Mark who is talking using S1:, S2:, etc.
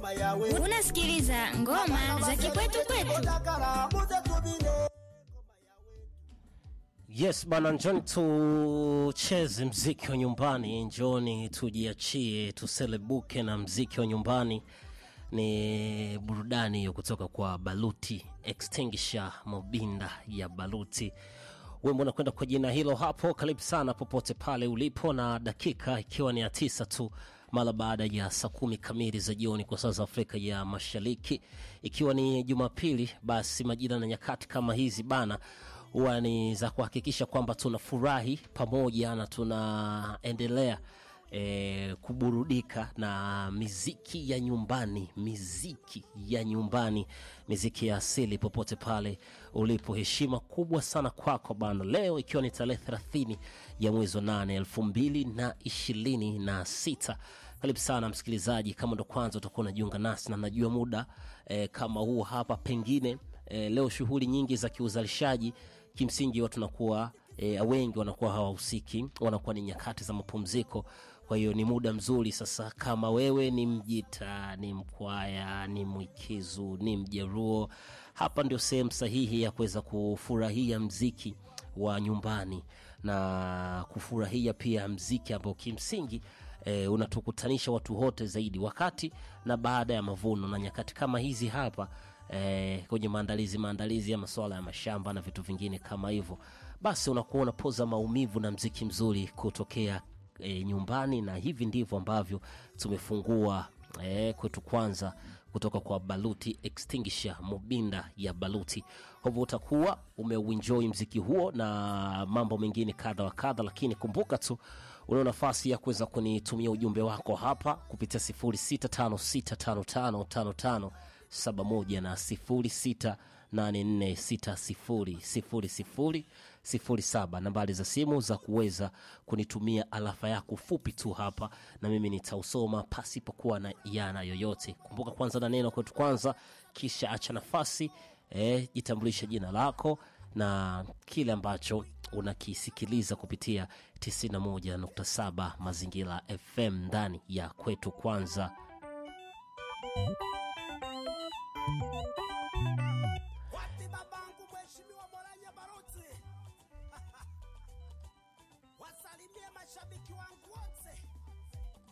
S1: Unasikiliza ngoma za kikwetu kwetu.
S2: Yes bana, njoni tucheze mziki wa nyumbani, njoni tujiachie, tuselebuke na mziki wa nyumbani. Ni burudani hiyo kutoka kwa Baluti Extinguisher, Mobinda ya Baluti. Wimbo unakwenda kwa jina hilo hapo. Karibu sana popote pale ulipo, na dakika ikiwa ni ya tisa tu mara baada ya saa kumi kamili za jioni kwa saa za Afrika ya Mashariki, ikiwa ni Jumapili. Basi majira na nyakati kama hizi bana huwa ni za kuhakikisha kwamba tunafurahi pamoja na tunaendelea e, kuburudika na miziki ya nyumbani, miziki ya nyumbani, miziki ya asili popote pale ulipo. Heshima kubwa sana kwako bana, leo ikiwa ni tarehe thelathini ya mwezi wa nane elfu mbili na ishirini na sita. Karibu sana msikilizaji, kama ndo kwanza utakuwa unajiunga nasi na najua muda e, kama huu hapa pengine e, leo shughuli nyingi za kiuzalishaji kimsingi watu nakuwa e, wengi wanakuwa hawahusiki, wanakuwa ni nyakati za mapumziko. Kwa hiyo ni muda mzuri sasa, kama wewe ni Mjita, ni Mkwaya, ni Mwikizu, ni Mjeruo, hapa ndio sehemu sahihi ya kuweza kufurahia mziki wa nyumbani na kufurahia pia mziki ambao kimsingi e, unatukutanisha watu wote zaidi wakati na baada ya mavuno na nyakati kama hizi hapa eh, kwenye maandalizi maandalizi ya masuala ya mashamba na vitu vingine kama hivyo, basi unakuwa unapoza maumivu na mziki mzuri kutokea eh, nyumbani, na hivi ndivyo ambavyo tumefungua eh, kwetu kwanza kutoka kwa Baluti Extinguisher Mobinda ya Baluti. Kwa hivyo utakuwa umeuenjoy mziki huo na mambo mengine kadha wa kadha, lakini kumbuka tu una nafasi ya kuweza kunitumia ujumbe wako hapa kupitia 06565555 71 na 0684600007 nambari za simu za kuweza kunitumia alafa yako fupi tu hapa, na mimi nitausoma pasipokuwa na iana yoyote. Kumbuka kwanza na neno kwetu kwanza, kisha acha nafasi eh, jitambulishe jina lako na kile ambacho unakisikiliza kupitia 91.7 Mazingira FM ndani ya kwetu kwanza.